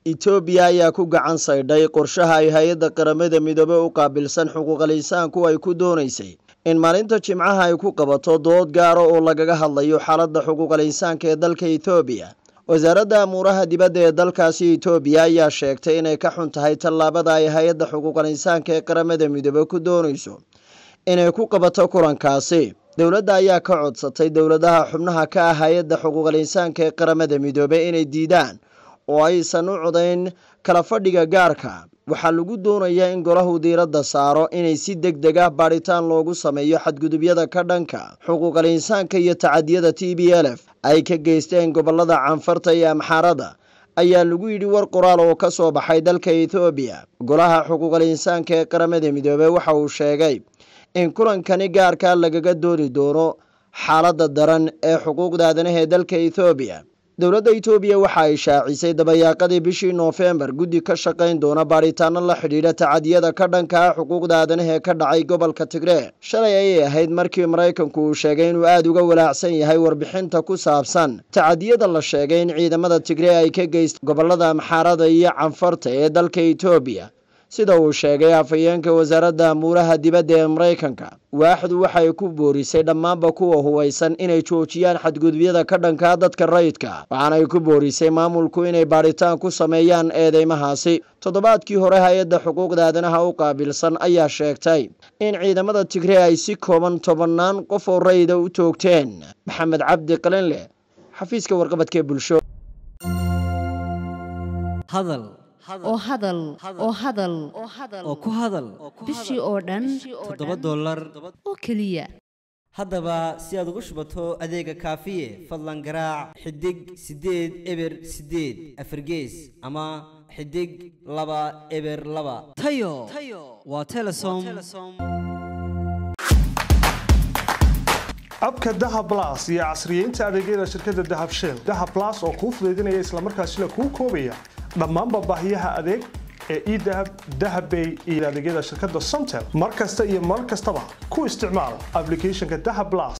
etoobiya ayaa ku gacan saydhay qorshaha ay hay-adda qaramada midoobe u qaabilsan xuquuqal insaanku ay ku doonaysay in maalinta jimcaha ay ku qabato dood gaara oo lagaga hadlayo xaaladda xuquuqal insaanka ee dalka etoobiya wasaaradda amuuraha dibadda ee dalkaasi etoobiya ayaa sheegtay inay ka xun tahay tallaabada ay hay-adda xuquuqal insaanka ee qaramada midoobe ku doonayso inay ku qabato kulankaasi dowladda ayaa ka codsatay dowladaha xubnaha ka ah hay-adda xuquuqal insaanka ee qaramada midoobe inay diidaan oo aysan u codayn kala fadhiga gaarka waxaa lagu doonayaa in golahu diiradda saaro inay si deg deg ah baadhitaan loogu sameeyo xadgudubyada ka dhanka xuquuqal insaanka iyo tacadiyada t b l f ay ka geysteen gobolada canfarta iyo amxaarada ayaa lagu yidhi war qoraal oo ka soo baxay dalka ethoobiya golaha xuquuqal insaanka ee qaramada midoobey waxa uu sheegay in kulankani gaarka lagaga doodi doono xaaladda daran ee xuquuqda aadanaha ee dalka ethoobiya dowladda etoobiya waxa ay shaacisay dabayaaqadii bishii noofembar guddi ka shaqayn doona baadhitaano la xidhiidha tacadiyada ka dhanka ah xuquuqda aadanaha ee ka dhacay gobolka tigree shalay ayay ahayd markii maraykanku uu sheegay inuu aada uga walaacsan yahay warbixinta ku saabsan tacadiyada la sheegay in ciidamada tigree ay ka geystay gobolada amxaarada iyo canfarta ee dalka etoobiya sida uu sheegay afhayeenka wasaaradda amuuraha dibadda ee maraykanka waaxdu waxay ku boorisay dhammaanba kuwa hubaysan inay joojiyaan xadgudubyada ka dhankaa dadka rayidka waxaanay ku boorisay maamulku inay baadhitaan ku sameeyaan eedeymahaasi toddobaadkii hore hay-adda xuquuqda aadanaha u qaabilsan ayaa sheegtay in ciidamada tigree ay si kooban tobannaan qof oo rayida u toogteen maxamed cabdi qalinleh xafiiska warqabadka ee bulsho oo hadal oo hadal oo ku hadal bishii oo dhan toddoba dollar oo keliya haddaba si aad ugu shubato adeega kaafiye fadlan garaac xidig siddeed eber siddeed afargees ama xidig laba eber laba tayo waa telesom abka dahab las iyo casriyeynta adeegyada shirkadda dahab shell dahab las oo kuu fudaydinaya islamarkaasina kuu koobaya dhammaanba baahiyaha adeeg ee edahab dahabbay iyo adeegyada shirkadda somtel mar kasta iyo mar kastaba ku isticmaal ablicathonka dahab las